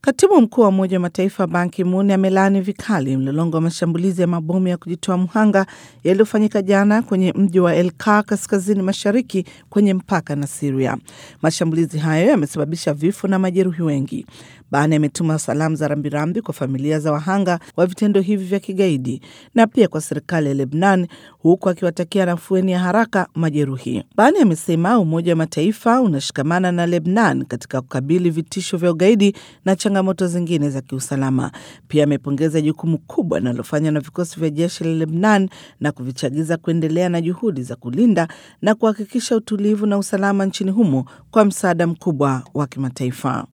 Katibu mkuu wa Umoja wa Mataifa Ban Ki-moon amelaani vikali mlolongo wa mashambulizi ya mabomu ya kujitoa mhanga yaliyofanyika jana kwenye mji wa Elka kaskazini mashariki kwenye mpaka na Siria. Mashambulizi hayo yamesababisha vifo na majeruhi wengi. Ban ametuma salamu za rambirambi kwa familia za wahanga wa vitendo hivi vya kigaidi na pia kwa serikali ya Lebnan, huku akiwatakia nafueni ya haraka majeruhi. Ban amesema Umoja wa Mataifa unashikamana na Lebnan katika kukabili vitisho vya ugaidi na changamoto zingine za kiusalama. Pia amepongeza jukumu kubwa linalofanywa na vikosi vya jeshi la Lebnan na kuvichagiza kuendelea na juhudi za kulinda na kuhakikisha utulivu na usalama nchini humo kwa msaada mkubwa wa kimataifa.